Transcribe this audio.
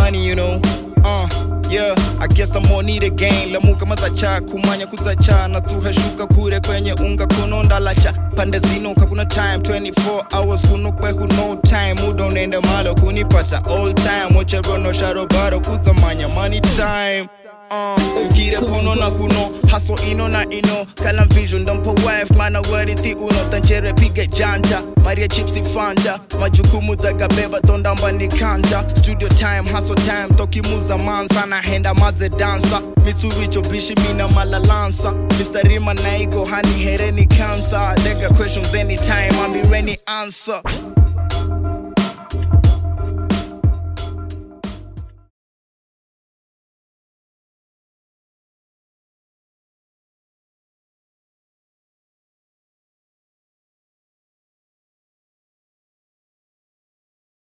money, you know. Uh, yeah, I guess I'm more need again. Lamuka mazacha kumanya kuzacha na tuhashuka kure kwenye unga kuno ndalacha pande zinuka kuna time 24 hours kunukwe who no time muda unaenda malo kunipata all time wacha rono sharobaro kuzamanya money time Uh, ukire kuno na kuno haso ino na ino kala vision dampo wife mana warithi uno tanchere pige janja maria chipsi fanta majukumu zagabeba tondamba ni kanja studio time haso time tokimuza mansa na henda maze dansa mitsubicho bishi mina malalansa Mr. Rima naigo hani hereni cancer Lega questions anytime I'm be ready answer